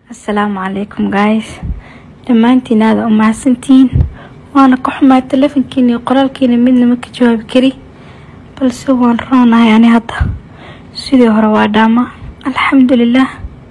asalaamu calaykum guys dhammaantiin aada u mahadsantihiin waana ka xumaa telefonkiina iyo qoraalkiina midna ma ka jawaabi kari balse waan roonahay ani hadda sidii hore waa dhaama alxamdulilah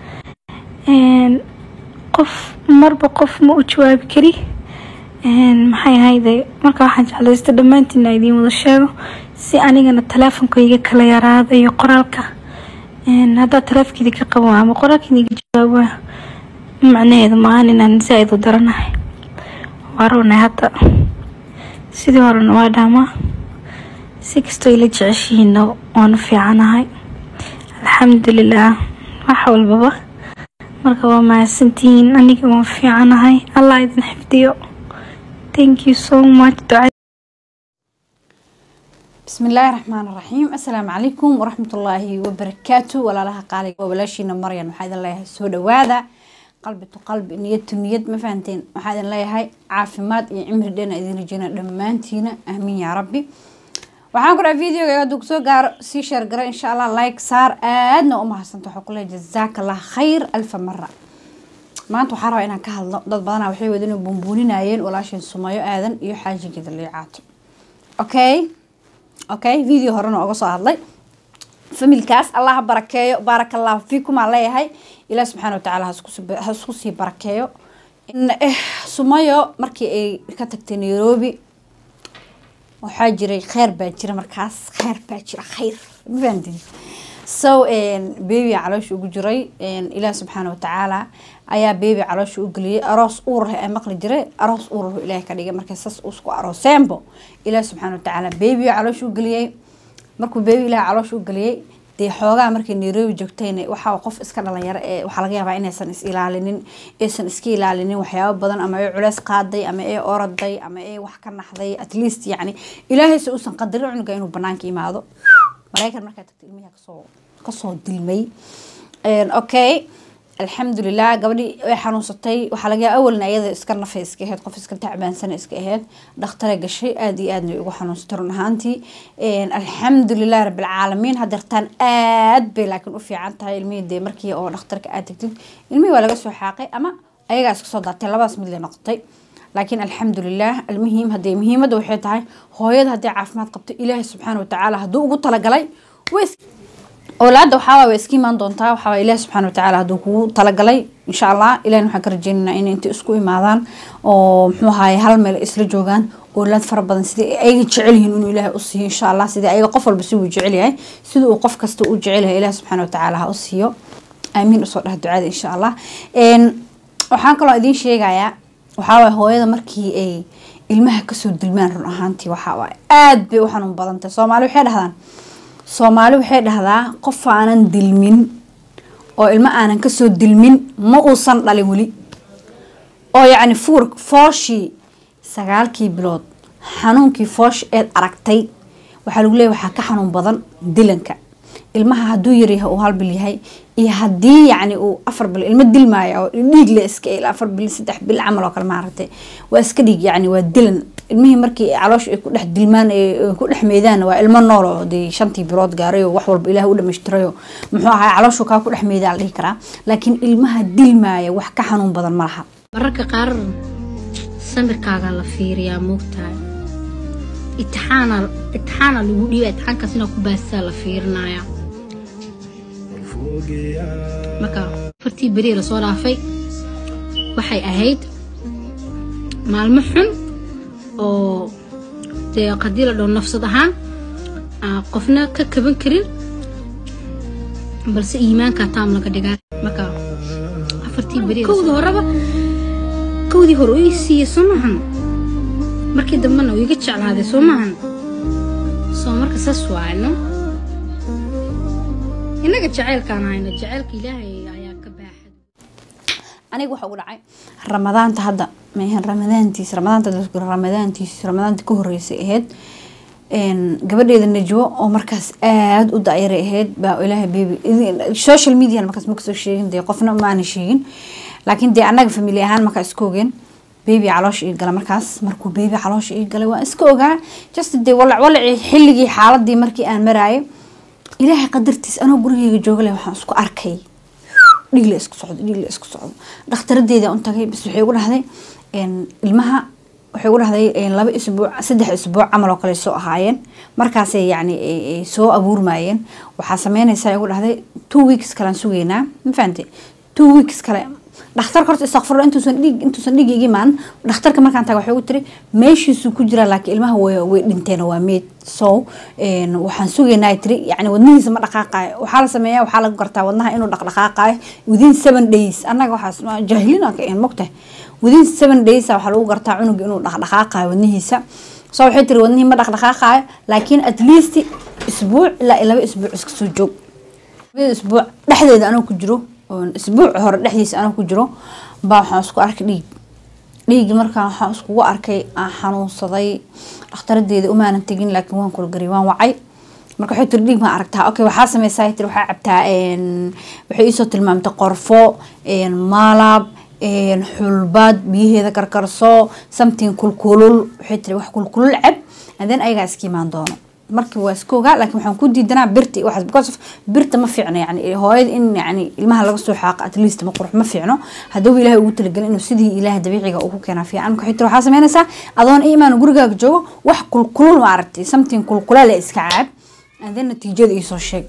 qof marba qof ma u jawaabi kari maxay ahayde marka waxaan jeclaysta dhammaantiina idiin wada sheego si anigana teleefonka iga kala yaraada iyo qoraalka haddaa taleefkeedii ka qaban ama qoraalkeeda iga jawaaba macnaheedu maahan inaan zaa-id u daranahay waa roonay hadda sidii horena waa dhaamaa si kastoo ila jeceshihiina waanu fiicanahay alxamdulilah wax walbaba marka waa mahadsantihiin aniga waan fiicanahay allah idin xifdiyo thank you so much duca bismi illaahi raxmaan raxiim assalaamu calaykum waraxmatullaahi wabarakaatu walaalaha qaaliga waa walaashiina maryan waxaa idin leeyahay soo dhawaada qalbi tu qalbi niyad tu niyad ma fahanteen waxaa idin leeyahay caafimaad iyo cimri dheena idin rajeyna dhammaantiina aamiin yaa rabbi waxaan ku dhaha videoga hadduu kusoo gaaro sii sheer gara insha allah like saar aadna u mahadsanta waxaa kuleeyahay jazaaka allah khayr alfa mara maanta waxaa rabaa inaan ka hadlo dad badanaa waxay wadin bumbuuninayeen walaasheen sumayo aadan iyo xaajigeeda liicaato okay okay video horena oga soo hadlay familkaas allah ha barakeeyo baaraka allahu fiikum aan leeyahay ilaah subxaana watacaala ha isku sii barakeeyo sumayo markii ay ka tagtay nairobi waxaa jiray kheyr baa jira markaas kheyr baa jira kheyr ma fahantin so baby caloosha ugu jiray ilaah subxaana watacaala ayaa baby caloosha u geliyay aroos uurah ee maqli jiray aroos uurah ilaahay ka dhigay markay sas usku arooseenbo ilaah subxaana watacaala baby caloosha u geliyay markuu baby ilaah caloosha u geliyay dee xoogaa markay nairobi joogtayna waxaa qof iska dhalinyaro ee waxaa laga yaabaa inaysan is ilaalinin aysan iska ilaalinin waxyaabo badan ama ay culeys qaaday ama ay oraday ama ay wax ka naxday at least yacni ilaahayse uusan qadarin cunuga inuu banaanka imaado maraykan markaa tagta ilmihi kasoo kasoo dilmay okay alxamdulilah gabadhii way xanuunsatay waxaa laga yaaba awalna iyada iska nafay iska aheyd qof iska tacbaansana iska aheyd dhakhtare gashay aada iyo aadna ugu xanuunsatay run ahaantii alxamdulilah rabbilcaalamiin hadeertaan aad bay laakiin u fiican tahay ilmihii dee markii oo dhakhtarka aad tagtid ilmihii waa laga soo xaaqay ama ayagaa iska soo daatay labadaas mid la noqotay laakiin alxamdulilah almuhiim hadee muhiimadda waxay tahay hooyada haddii caafimaad qabto ilaahay subxaana watacaala hadduu ugu talagalay oolaada waxaawaa way iska imaan doontaa waxaawaa ilaah subxaana watacaala hadduu kugu talagalay insha allah ilahin waxaan ka rajeynaynaa inay inta isku imaadaan oo muxuu ahaye hal meel isla joogaan oolaad fara badan sidii ayaga jecel yihiin inuu ilaahay u siiyo insha allah sidii ayaga qof walba siduu jecel yahay sida uu qof kasta u jecel yahay ilaah subxaana watacaala ha u siiyo aamiin usoo dhaha ducada insha allah waxaan kaloo idiin sheegayaa waxaawaay hooyada markii ay ilmaha kasoo dilmaan run ahaantii waxaawaay aada bay u xanuun badantay soomaali waxay dhahdaan soomaali waxay dhahdaa qof aanan dilmin oo ilmo aanan kasoo dilmin ma uusan dhalin weli oo yacni fuur fooshii sagaalkii bilood xanuunkii foosh eed aragtay waxaa lagu leeyahy waxaa ka xanuun badan dilanka ilmaha hadduu yaryahay uu hal bil yahay iyo haddii yacni uu afar bil ilmo dilmaaya oo dhiig le iska il afar bil saddex bil camal oo kale maaragtay waa iska dhiig yacni waa dilan ilmihii markii caloosha ay ku dhex dilmaan ku dhex meydaan waa ilmo nool oo dee shantii bilood gaaray oo wax walba ilaah u dhamaystirayo muxuu ahaa calooshu kaa ku dhex meydaan la dhihi karaa laakiin ilmaha dilmaaya wax ka xanuun badan ma laha mararka qaar samirkaagaa la fiiriyaa moogtahay itixaana itixaana lagu dhiiba itixaankaas inaa ku baasisaa la fiirinaya marka afartii beri lasoo dhaafay waxay ahayd maalmo xun oo dee haddii la dhaho nafsad ahaan qofna ka kaban karin balse iimaankaa taam laga dhigaa marka afartii beri kowdii horeba kowdii hore u ii siiyey soo maahan markii dambena uu iga jeclaaday soo maahan soo marka saas waayno innaga jaceylkaan hayno jaceylka ilaahay ayaa ka baaxad aniga waxa ugu dhacay ramadaanta hadda maahan ramadaantiis ramadaanta ramadaantiis ramadaanta ka horeysay ahayd gabadheeda najwo oo markaas aada u dacyaray ahayd baa ilaahay baby social media markaas ma kasoo sheegin dee qofna maana sheegin laakiin dee annaga famili ahaan markaa iska ogeen baby caloosha ii gala markaas markuu baby caloosha ii galay waan iska ogaa just dee walac walacii xilligii xaaladii markii aan maraayay ilaahay qadartiis anoo gurigeyga jooga leh waxaan isku arkay dhiig la isku socdo dhiig la isku socdo dhakhtaradeeda un tagay bas waxay ugu dhahday ilmaha waxay ugu dhahday laba isbuuc saddex isbuuc camal oo kale soo ahaayeen markaasay yacni soo abuurmayeen waxaa sameynaysaa ugu dhahday two weeks kalean sugeynaa ma fahamte two weeks kale dhakhtarka horta istakfurla intuusan dhiig intuusan dhiig iga imaan dhakhtarka markaan taga waxay ugu tiri meeshiisuu ku jiraa laakiin ilmaha way way dhinteen waa meed so waxaan sugeynaa ay tiri yacni wadnihiisa ma dhaqaaqaayo waxaa la sameeyaa waxaa lagu gartaa wadnaha inuu dhaqdhaqaaqaayo within seven days annaga waxaas jaahilina ka een mogtahay within seven days waxaa lagu gartaa cunuga inuu dhaqdhaqaaqaayo wadnihiisa so waxay tiri wadnihii ma dhaqdhaqaaqaayo laakiin at least isbuuc ilaa laba isbuuc iska soo joog labada isbuuc dhexdeeda anoo ku jiro isbuuc hore dhexdiisa anoo ku jiro baa waxaan isku arkay dhiig dhiigi markaa waxaan iskugu arkay aan xanuunsaday dhakhtaradeeda umaanan tegin laakiin waan kulgariy waan wacay marka waxay tiri dhiig maa aragtaa okay waxaa sameysaa tiri waxaa cabtaa waxay iisoo tilmaamtay qorfo maalab xulbaad biyaheeda karkarso something kulkulul waxay tiri wax kulkulul cab and then ayagaa iska imaan doono markii waa iska ogaa laakiin waxaan ku diidanaa birta waxaas because of birta ma fiicno yani hooyada in yani ilmaha laga soo xaaqo at least ma qurux ma fiicno hadduu ilaahay ugu talagelin inuu sidii ilaaha dabiiciga uu ku keenaa fiican marka xitaa waxaa sameynaysaa adoon imaan gurigaaga joogo wax kulkulul ma aragtay something kulkulale iska caab and then natiijada iisoo sheeg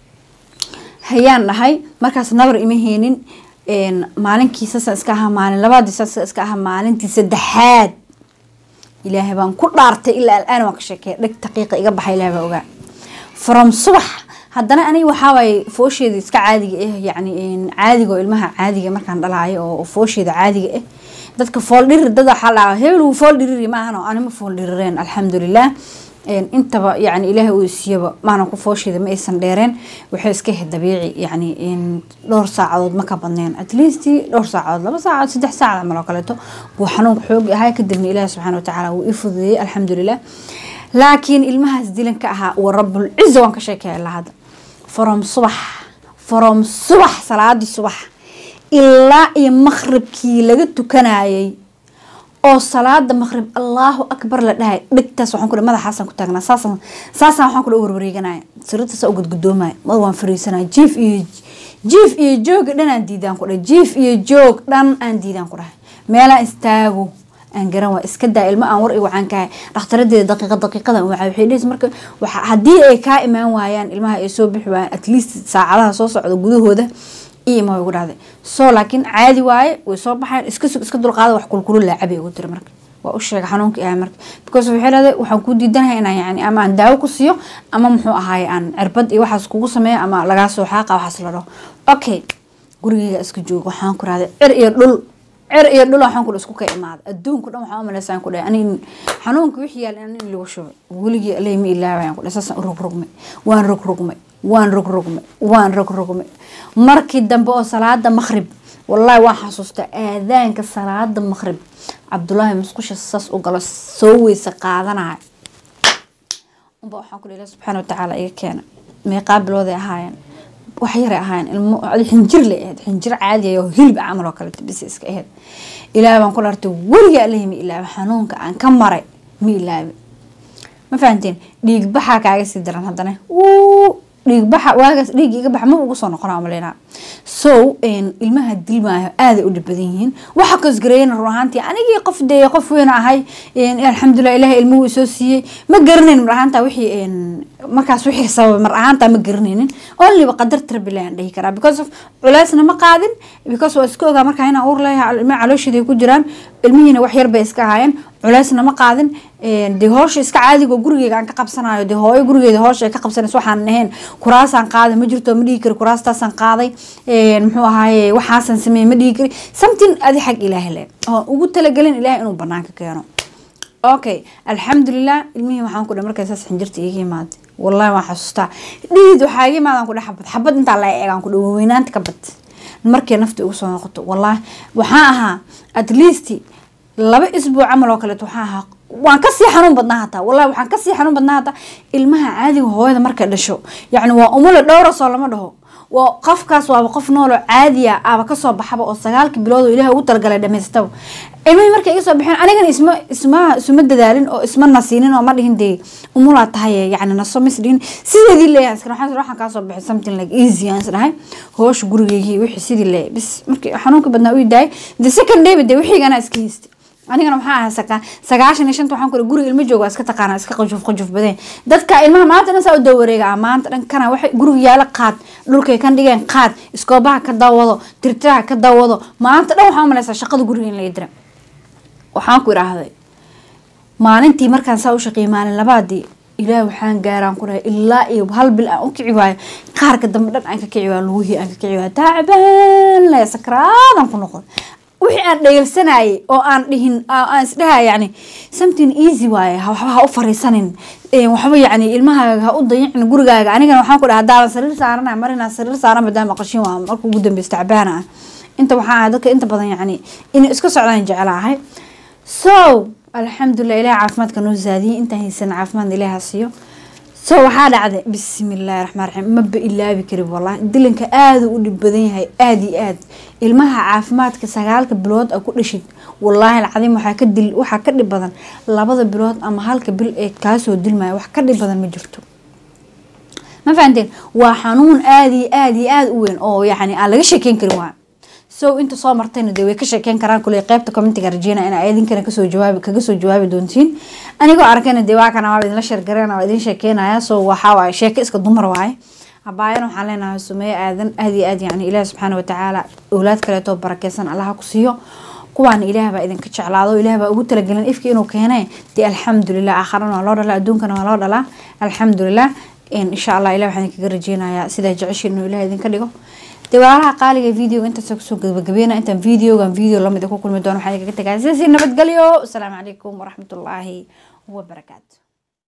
hayaan dhahay markaas nabar ima heenin maalinkii saasa iska ahaa maalin labaadii saasa iska ahaa maalintii saddexaad ilaahay baan ku dhaartay ilaa alaan waan ka sheekeeya dheg daqiiqa iga baxa ilahay baa ogaa from subax haddana aniga waxaawaay foosheeda iska caadiga ah yacni caadiga oo ilmaha caadiga markaan dhalaayo oo foosheeda caadiga ah dadka fool dhirir dad waxaa la hebel wuu fool dhiriri maahan oo anima fool dhirireen alxamdulilah intaba yani ilaahay uu siiyaba maana ku foosheeda ma aysan dheereen waxay iska ahayd dabiici yani dhowr saacadood ma ka badneen at least dhowr saacadood laba saacadood saddex saacad camal oo kaleeto buu xanuunka xoog ahay kadibna ilaahi subxaana watacaala wuu ii fududeeyey alxamdulilah laakiin ilmahaas dilan ka ahaa wa rabul ciza waan ka sheekaya ilaa hadda from subax from subax salaadii subax ilaa iyo maqribkii laga tukanayay oo salaada maqrib allahu akbar la dhahay dhegtaas waxaan kudhe madaxaasaan ku taagnaa saasaan saasaan waxaan kudhe warwareeganaya siritaasa u gudgudoomaya mad waan fariisanaya jiif iyo jiif iyo jooga dhan aan diidaan ku dhahay jiif iyo joog dhan aan diidaan ku dhahay meelaan istaago aan garan waa iska daa ilmo aan war i wacan kahay dhakhtaradeeda daqiiqa daqiiqadan wacay waxay dhehaysa marka waxa haddii ay kaa imaan waayaan ilmaha ay soo bixi waayaan at least saacadaha soo socda gudahooda ima way ugu dhahday so laakiin caadi waaye way soo baxeen iska sug iska dulqaada wax kulkulu laacabay ugu tiri marka waa u sheega xanuunka ahay marka because waxay leedahay waxaan kuu diidanahay inaan yani ama aan daawo ku siiyo ama muxuu ahaaye aan cirbad iyo waxaas kugu sameeyo ama lagaa soo xaaqa waxaas la dhaho okay gurigeyga iska jooga waxaan ku rahday cir iyo dhul cir iyo dhul waxaan ku isku ka imaada adduunka dhan waxaan u malaysaan ku dhahay ani xanuunka wixii yaal in lagu shubo weligii alay ma ilaabayaan ku dhahay saasaan u rogrogmay waan rogrogmay waan rogrogmay waan rogrogmay markii dambe oo salaada maqrib wallaahi waan xasuustaa aadaanka salaada maqrib cabdulaahi musqusha saas u galo soo weyse qaadanaya unba waxaan ku dhihi subxaana watacaala iga keena meeqaa bilooday ahaayeen wax yaray ahaayeen ilmo xinjir lay ahayd xinjir caadi oo hilib camal oo kaleeto bis iska ahayd ilaahay baan ku dhartay weliga allahi ma ilaabi xanuunka aan ka maray ma ilaabi ma fahanteen dhiig baxaa kaaga sii daran haddana dhiigbaxa waagaas dhiig iga baxa ma ugu soo noqona maleyna so ilmaha dilmaayo aaday u dhibadan yihiin waxa kasgareeyana run ahaantii anigii qof dee qof weyn ahay alxamdulilah ilaah ilmuhu isoo siiyey ma garanayn mar ahaanta wixii markaas wixii sababay mar ahaanta ma garanaynin onlyba qadar tarbilaan dhihi karaa because of culeysna ma qaadin because waa iska ogaa markaa inaan uur leeyahay ilmaha caloosheeda ku jiraan ilmihiina wax yar bay iska ahaayeen culeysna ma qaadin dee hoosha iska caadigo gurigeyga aan ka qabsanayo dee hooyo gurigeeda hoosha ay ka qabsanayso waxaan ahayn kuraasaan qaaday ma jirto ma dhihi kari kuraastaasaan qaaday muxuu ahaaye waxaasaan sameeyey ma dhihi kari something adi xag ilaahay le oo ugu talagelin ilaahay inuu banaanka keeno okay alxamdulilah ilmihii waxaan ku dhahay markay saas xinjirta iiga imaaday wallahi waan xasuustaa dhiid waxaa iga imaadaan ku dhahay xabad xabad intaa la eegaan ku dhahay waweynaanta ka bad markay nafta ugu soo noqoto wallahi waxaan ahaa at least laba isbuuc camal oo kaleeto waxaan ahaa waan kasii xanuun badnaa hataa wallahi waxaan kasii xanuun badnaa hataa ilmaha caadiga hooyada markay dhasho yacni waa umule dhowrasoo lama dhaho waa qofkaas waaba qof nooloo caadiya aba kasoo baxaba oo sagaalka bilood oo ilaah ugu talagalay dhamaystaba ilmihii markay iga soo baxeen anigana isma isma isuma dadaalin oo isma nasiinin oo ma dhihin dee umulaa tahay yani naso mis dhihin sideedii leeyahay iskana waxaan waxaan kaa soo baxay something like easy aan isdhahay hoosha gurigeygii wixii sidii leeyahay bis markii xanuunka badnaa u daayay the second day dee wixigana iska haystay anigana maxaa ahaa saka sagaashan iyo shanta waxaan kule guriga ilmo jooga iska taqaana iska qajuf qajuf badeen dadka ilmaha maanta dhan saa u dawareega ah maanta dhan kana waxay guriga yaala qaad dhulkay kan dhigeen qaad iskoobaha ka dawado tirtiraha ka dawado maanta dhan waxaan umaleysaa shaqada guriga in laga dira waxaan ku idhaahday maalintii markaan saa u shaqeeyay maalin labaadii ilaah waxaan gaaraan ku dhahay ilaa iyo hal bil aan u kici waayo qaarka dambe dhan aan ka kici waayo luguhii aan ka kici waayo taacbaan le sakraadan ku noqon wixii aan dhayalsanayay oo aan dhihin aan isdhaha yani something easy waaye waxba ha u fariisanin waxba yani ilmahaaga ha u dayicin gurigaaga anigana waxaan ku dhaha haddaadan sariir saarana marina sariir saaran maadaama qashin waa marka ugu dambeysa tacbaana ah inta waxaa ahay dadka inta badan yani inay iska socdaan jeclaahay so alxamdulilah ilaah caafimaadka noo zaadiyey intaan haysan caafimaad ilaaha siiyo so waxaa dhacday bismillahi raxmaan raxiim maba ilaabi karin wallahi dilanka aada u dhib badan yahay aada iyo aad ilmaha caafimaadka sagaalka bilood a ku dhashid wallaahi alcadiim waxaa ka dil waxaa ka dhib badan labada bilood ama halka bil ee kaasoo dilmaya wax ka dhib badan ma jirto ma fahanteen waa xanuun aada iyo aada iyo aada u weyn oo yani aan laga sheekeyn karin waa so inta soo martayna dee way ka sheekeyn karaan kule qeybta commentiga rajeyna in idinkana kasoo jawaabi kaga soo jawaabi doontiin anigoo arkayna dee waa kana waa idinla sheergareena waa idin sheekeynaya so waxaa waaye sheeko iska dumar waaye habaayan waxaan leenahay sumeeye aadan aad iyo aad yani ilaahi subxaana watacaala owlaad kaleetoo barakeysan allaha ku siiyo kuwaana ilaah baa idinka jeclaado ilaah baa ugu talagelin ifkii inuu keenay dee alxamdulilah aakharana waa loo dhalaa adduunkana waa loo dhalaa alxamdulilah insha allah ilah waxaan idinkaga rajeynayaa sidaa jeceshiin inuu ilaah idinka dhigo dee walaalaha qaaliga videoga intaas kusoo gabagabeyna intaan videogan video lamid ku kulmi doono waxaan idinkaga tagaya sidaasi nabadgelyo asalaamu calaykum waraxmatullaahi wabarakaatu